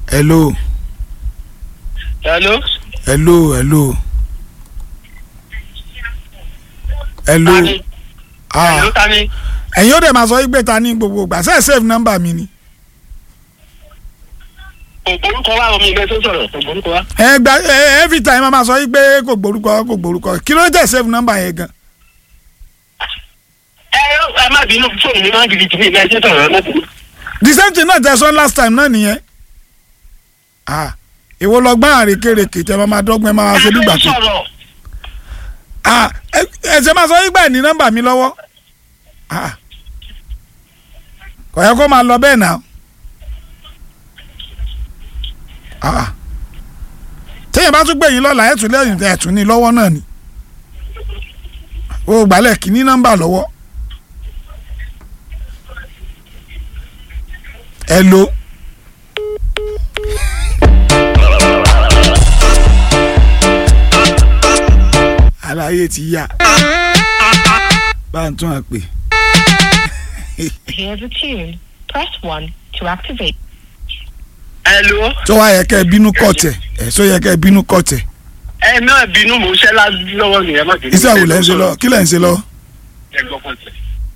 hello hello. hello hello hello tani ah hello tani. ẹ̀yin ó dẹ̀ máa sọ wípé ta ní gbogbo ìgbà ṣe é save number mi ni ògbórúkọ wa omi ìgbẹ́ tó sọ̀rọ̀ ògbórúkọ wa. ẹ gba ẹ every time a máa sọ wípé kò gbórúkọ kò gbórúkọ kí ló dé save number yẹn gan ẹ ẹ má bínú fóònù mi máa ń gidi tìbí ìgbà ẹjẹ sọ̀rọ̀ ẹ má bínú. the same thing náà tẹ sọ last time náà nìyẹn ah ìwọ lọ gbọ́n àrékèrèké tẹ máa dọ́gbọ́n ẹ máa ṣe bí gbà tó sọ̀rọ̀ ah ẹ ẹ ṣe máa sọ wípé ẹ ní nọ́mbà mi lọ́wọ́ ah kò yẹ kó máa lọ bẹ́ẹ̀ náà ah téèyàn bá tún gbé yín lọ́la ẹ̀ tún lẹ́yìn ẹ̀ tún ní lọ́wọ́ náà ni o gbàlẹ̀ kì í ní nọ́mbà lọ́wọ́ ẹ lo. aláyé ti yá bá ń tún àpè. Here's a tune. Press 1 to activate. hello. tó wá yẹ kẹ́ ẹ bínú kọ̀tẹ̀ ẹ̀ sọ yẹ kẹ́ ẹ bínú kọ̀tẹ̀ ẹ má bínú mò ń ṣẹ́ lá- lọ́wọ́ nìyẹn má bínú. iṣẹ́ àwò lẹ́ ń ṣe lọ kí lẹ́ ń ṣe lọ ẹ gbọ́ pọ̀jù.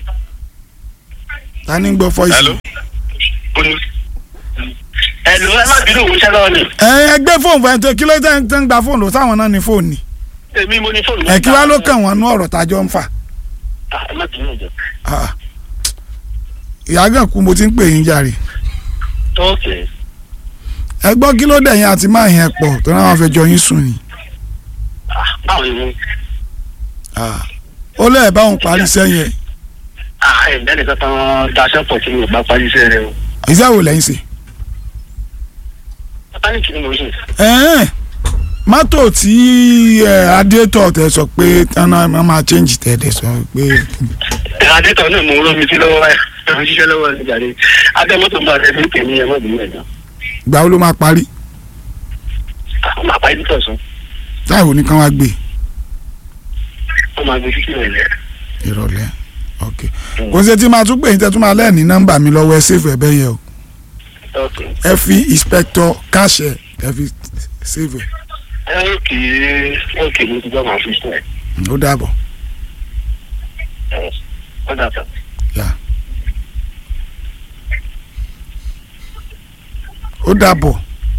ta ni ń gbọ́ fọ́ìsì. hello. Olú. hello ẹ má bínú mò ń ṣẹ́ lọ́wọ́ ni. ẹ ẹ gbé fóònù fún ẹ tó kí ló tẹ́ ń tẹ́ ń gba fóònù lọ sáwọn náà ní fóònù ni èmi mo ní fóònù. ẹ kí wá ló kàn wọ́n nú ọ̀rọ̀ tájọ́ ń fà Ah, ẹ má bínú ìjọ. Ah. ìyá gàn kú mo ti ń pè yín jàre ok. ẹ gbọ́ kí ló dẹ̀yìn àti máa yẹn pọ̀ tó náà wọ́n fẹ́ jọ yín sùn ni Ah, báwo ni mo. Ah. ó lẹ́ẹ̀ bá òun parí sẹ́yìn ẹ̀ ah ẹ̀ ǹdẹ́nì kankan daṣẹ́ pọ̀ tí mi ò bá parí iṣẹ́ rẹ o. iṣẹ́ àwò lẹ́yìn ṣe. mẹkáníìkì ni mo ṣe. ẹ̀ẹ́n mọ́tò tí ẹ̀ adétọ̀ tẹ sọ pé tánà máa change tẹ̀ dẹ̀ sọ pé adétọ̀ náà mo ń rán mi sí lọ́wọ́ ẹ̀ ẹ̀ ń ṣiṣẹ́ lọ́wọ́ ẹ̀ jáde adémọ́tò bá ẹ̀ fi tèmi ẹ̀ mọ́ bínú ẹ̀ náà. ìgbà wo ló máa parí Ah, ó máa pa editọ̀ sùn táìwò nìkan wá gbé ó máa gbé fífi rẹ̀ lẹ̀. ìrọ̀lẹ́ ok kò sí tí máa tún pè yín tẹ́ tún máa lẹ́ẹ̀ní nọ́mbà mi lọ́wọ́ ẹ save ẹ bẹ́yẹ o ok. ẹ fi inspector káṣẹ ẹ fi save ẹ ẹ ókè ókè mo ti gbọ́ màá fi sùn ẹ̀. ó dàbọ̀ ẹ̀ ó dàtọ̀. yà ó dàbọ̀.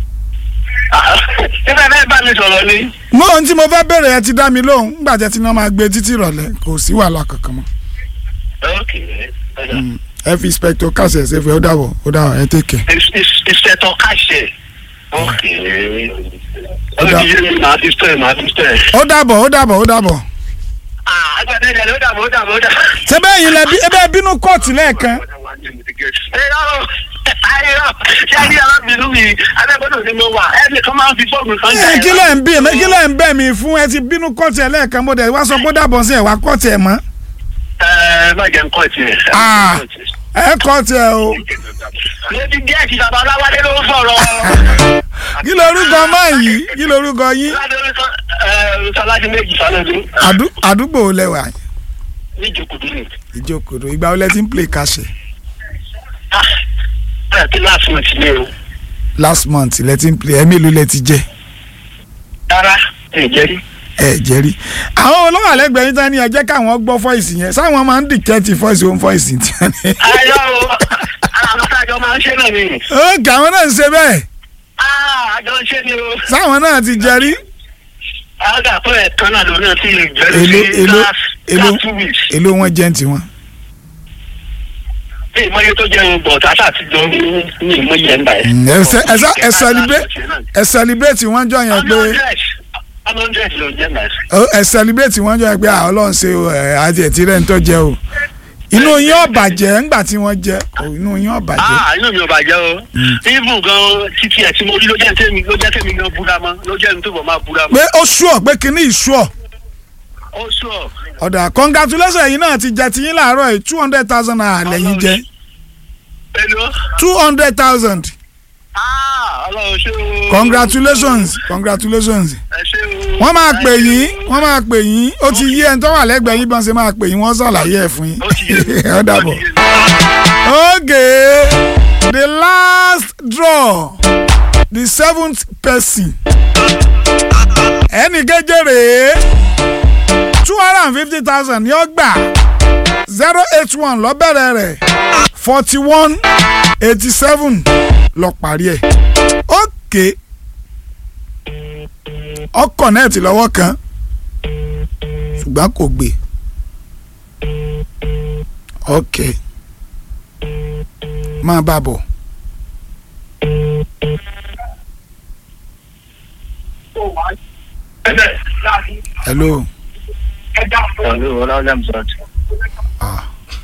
nígbà bẹ́ẹ̀ bá mi sọ̀rọ̀ ni. mo ohun tí mo fẹ́ bẹ̀rẹ̀ ẹ ti dá mi lóhùn nígbà tí ẹ ti náà máa gbé títí ìrọ̀lẹ́ kò sí wàhálà kankan mọ́ ókè ó dà. Mm. ẹ fi inspector káṣẹ ẹ save ẹ ó dàbọ̀ ó dàbọ̀ ẹ take care. ìṣẹ̀tọ̀ káṣẹ̀. ókè. ó Ó dà. ti yé mi màá fi sọ ẹ̀ màá fi sọ ẹ̀. ó dàbọ̀ ó dàbọ̀ ó dàbọ̀. ah agbada ẹ̀ ló dàbọ̀ ó dàbọ̀ ó dàbọ̀. ṣé bẹ́ẹ̀ yín lẹ bí ẹ bẹ́ẹ̀ bínú kóòtù lẹ́ẹ̀kan Ṣé alábìnú mi abẹ́gbọ́dọ̀ ni mo wà? Ẹnì kan máa ń fi fọ́ọ̀mù kan ẹ kí lẹ̀ ń bí mi kí lẹ̀ ń bẹ̀ mí fún ẹ ti bínú kóòtù ẹ lẹ́ẹ̀kan mo dẹ̀ wá sọ pé ó dàbọ̀ sí ẹ wá kóòtù ẹ mọ́ Ẹ má jẹ́ nǹkan tiẹ̀. Ah. ẹ kóòtù ẹ o Mo ti díẹ̀ sí bàbá Aláwálé ló ń sọ̀rọ̀. kí lorúkọ máa yìí kí lorúkọ yín Sọlájú méjì sálọ́dún. Àdú- àdúgbò wo lẹ wà Ní ìjòkòtò ni. ìjókòó ìgbà wo lẹ ti ń play káṣẹ Ẹ ti láti mọ̀ sí mi o. last month lẹ ti ń play ẹ mélòó lẹ ti jẹ Rárá, ẹ jẹ́ rí. ẹ jẹ rí àwọn olówó àlẹgbẹ̀ẹ́ yín tán ni ẹ jẹ́ káwọn gbọ́ fọ́ìsì yẹn sáwọn máa ń dìkẹ́tì fọ́ìsì òun fọ́ìsì tí wọ́n ní. Ayọ̀ o, àwọn àjọ máa ń ṣe náà ni. ókè àwọn náà ń ṣe bẹ́ẹ̀ Ah, Àjọ ń ṣe ni o. sáwọn náà ti jẹ rí Àgà fún ẹ̀kan náà lórí ọtí ìgbẹ́rù èló sí èló last èló last two weeks. èló wọn jẹ́ ti wọn. Bí ìmọ̀ye tó jẹ́ ohun bọ̀ tàṣà ti jọ ní ní ìmọ̀ye ẹ̀ ń bà ẹ́. Mm, ẹ ṣe- ẹ ṣe- ẹ celebrate ẹ celebrate wọn jọ yẹn pé hundred ló jẹ́ náà. ó- ẹ celebrate wọn jọ yẹn pé àwọn ọlọ́run ṣe o, ẹ àti ẹ̀ tí rẹ̀ ń tọ́ jẹ o inú yín ọ̀bàjẹ́ ńgbà tí wọ́n jẹ o, inú yín ọ̀bàjẹ́ Ah, inú mi ò bàjẹ́ o. Even gan títí ẹ̀ tí mo rí ló jẹ́ tèmi ló jẹ́ tèmi gan búra mọ́ ló jẹ́ mi tó bọ̀ máa búra mọ́. pé ó ṣùọ̀ pé kinní ìṣùọ̀ Ó sọ. ọ̀dà congratulations ẹ̀yin náà ti jẹ tiyín láàárọ̀ yìí two hundred thousand naira lẹ́yìn jẹ Hello. two hundred thousand Ah, ọlọ́run ṣé o. congratulations congratulations Ẹ ṣé o. wọ́n máa pè yín wọ́n máa pè yín ó ti yí ẹni tó wà lẹ́gbẹ̀ẹ́ yín bọ́n ṣe máa pè yín wọ́n ṣàlàyé ẹ̀ fún yín Ó ti yé mi. ó dàbọ̀. Ó ti yé mi. okay the last draw the seventh person ẹnì keje rèé two hundred and fifty thousand ni ó gbà zero eight one lọ bẹ̀rẹ̀ rẹ̀ forty one eighty seven lọ parí ẹ̀ ókè ọkọ̀ nẹ́ẹ̀tì lọ́wọ́ kan ṣùgbọ́n kò gbé ok máa bá a bọ̀. hello Hello, Ọláwálé Hamzat. ah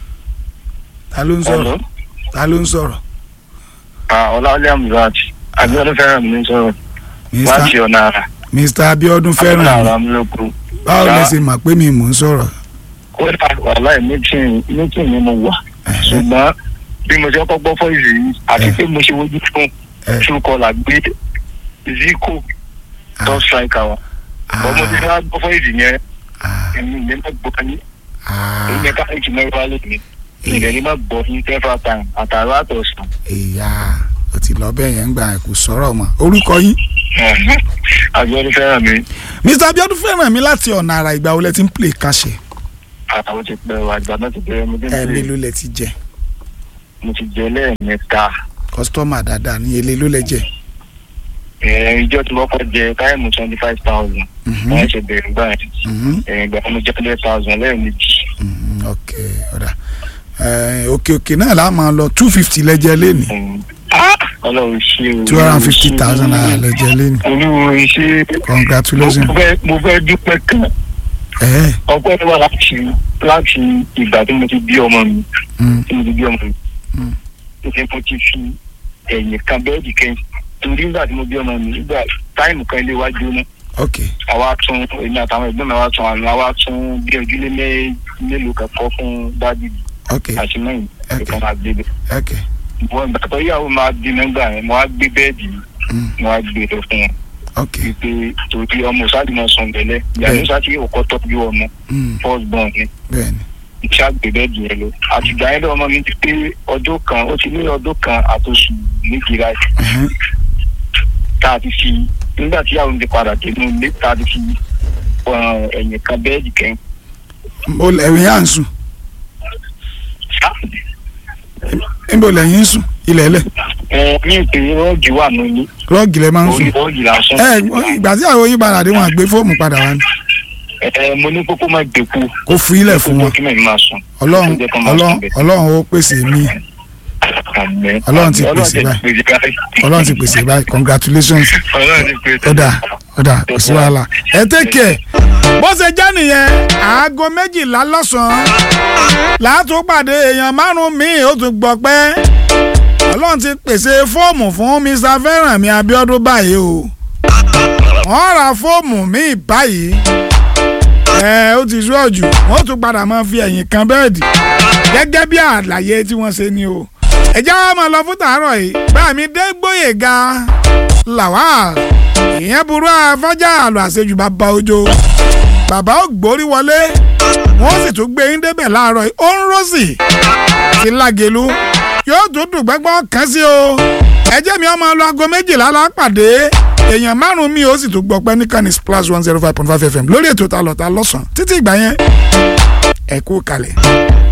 ta ló ń sọ̀rọ̀ Hello. ta ló ń sọ̀rọ̀ Ah, Ọláwálé Hamzat. Abíọ́dún fẹ́ràn mi ń sọ̀rọ̀ láti mr ọ̀nà àrà. mr abiodun fẹ́ràn Ọ̀nà mi àrà mi ló kú. báwo lẹ Sá. ṣe mọ̀ pé mi mò ń sọ̀rọ̀ Kódà wàhálà mítìn mítìn ni mo wà. Ṣùgbọ́n bí mo ṣe kọ́kọ́ gbọ́ fọ́ìsì yìí àti Eh. pé mo ṣe wojú fún Eh. Truecaller gbé Zico top striker wa. Ọmọ tí wọ́n gbọ́ fọ́ìsì yẹn Ah, èmi ìlẹ́ má gbọ́ ní. ah, Èmi ẹ̀ka èjì mẹ́rin wá lónìí. Ìlẹ̀ ní má gbọ́ ní several times àtàrà àtọ̀sán. ìyá o ti lọ bẹ́ẹ̀ yẹn ń gbà kó sọ̀rọ̀ mọ́ orúkọ yín Abíọ́dún fẹ́ràn mi. mr abiodun fẹ́ràn mi láti ọ̀nà àrà ìgbà wo lẹ ti ń play kàṣẹ Àwọn ti pẹ́ wà àgbà náà ti bẹ̀rẹ̀ mo dé ẹ̀ẹ́lẹ́ ló lẹ ti jẹ mo ti jẹ lẹ́ẹ̀mẹ́ta. kọ́sítọ́mà dáadáa ní èlé ló lẹ jẹ. Ẹ̀ẹ́n ìjọ tí wọ́n kọ́ jẹ táìmù twenty five thousand. Mhm, Wọ́n ṣe bẹ̀rẹ̀ gbà yẹn. mhm, Ẹ̀ẹ́n ìgbà mo jẹ hundred thousand lẹ́ẹ̀mejì. mhm, ok ọ̀dà Eh, òkè òkè náà la máa lọ two fifty lẹ́jẹ̀ lẹ́nìí Ẹ̀ẹ́n, ah! Ọlọ́run ṣe o. two hundred and fifty thousand naira lẹ́jẹ̀ lẹ́nìí Olúwo ṣe. congratulations. Mo fẹ́ mo fẹ́ dúpẹ́ kan. ẹ Ọpẹ́ wà láti láti ìgbà tí mo ti bí ọmọ mi. mm, Tí mo ti bí ọmọ mi. Mm. Ṣé mo ti fi ẹ̀yìn kan bẹ́ẹ̀dì kẹ́yìn. Torí nígbà tí mo bí ọmọ mi nígbà táìmù kan ilé wa jóná. ok àwa tún èmi àtàwọn ẹgbẹ́ mi àwa tún àná àwa tún bí ojúlé mé- mélòó kẹ́kọ̀ọ́ fún dábìlì ok àti mẹ́yìn Ok. ìkan máa gbé bẹ́ẹ̀. ok ìwọ ìgbà tó yàwó máa bí nígbà yẹn mo wá gbé bẹ́ẹ̀dì mm, mo wá gbé lọ fún wọn ok wípé torí ọmọ sáàdì náà sùn bẹ̀lẹ̀ Bẹ́ẹ̀. ìyàwó sáàtì òkọ́ tọ́jú ọmọ mm, first born ni bẹ́ẹ̀ni iṣẹ́ àgbè bẹ́ẹ̀dì yẹn lọ àtìgbà yẹn lọ́wọ́ ọmọ mi ti pé ọjọ́ kan ó ti ní ọdún kan àtòsù méjì láì ẹhẹ́n, tá a ti fi nígbà tí ìyàwó mi ti padà dé inú ilé tá a ti fi ọ, ẹ̀yìn kan bẹ́ẹ̀dì kẹ́yìn mo ẹ̀yìn à ń sùn níbo lẹ́yìn ń sùn ilẹ̀ ẹlẹ̀ ẹ ní ìpè rọ́ọ̀gì wà nínú rọ́ọ̀gì lẹ máa ń orí sùn rọ́ọ̀gì lásán. ẹ ìgbà tí àwọn yín padà dé wọn àgbé fóònù padà wá ní ẹ mo ní kókó má gbẹ̀kú kó fi ilẹ̀ fún wọn kí mẹ́rin máa sùn. ọlọ́run Kó jẹ́ kó máa ọlọ́run sùn bẹ́ẹ̀. ọlọ́run ó pèsè mí Àmín. Ọlọ́run ti Ọlọ́run pèsè ti báyìí. pèsè báyìí. ọlọ́run ti pèsè báyìí congratulations Ọlọ́run ti pèsè. ọ̀dà ọ̀dà kò sí wàhálà ẹ tẹ́kẹ̀ bó ṣe jẹ́ nìyẹn aago méjìlá lọ́sàn-án látún pàdé èèyàn márùn-ún míì ó tún gbọ́ pé ọlọ́run ti pèsè fóòmù fún mr fẹ́rànmi abiodun báyìí o wọ́n ra fóòmù míì báyìí ẹ ó ti sú ọ̀jù wọ́n tún padà máa fi ẹ̀yìn kan bẹ́ẹ̀dì gẹ́gẹ́ bí àlàyé tí wọ́n ṣe ni o ẹ̀já wa máa lọ fún tàárọ̀ yìí báàmí dé gbóyèga lawal ìyẹn burú afọ́jà àlọ́ àṣejù bàbá ojo bàbá ò gbórí wọlé wọ́n sì tún gbé yín débẹ̀ láàárọ̀ yìí ó ń rọ́ọ̀sì sí lágẹ̀lú yóò tún dùn gbẹ́gbọ́n kan sí o ẹjẹ́ mi ọmọ lọ aago méjìlá lápàdé èèyàn márùn-ún mi ó sì tún gbọ́ pé nìkan ní splash one zero five point five fm lórí ètò ta lọ́ta lọ́sàn-án títí ìgbà yẹn ẹ kú kalẹ̀.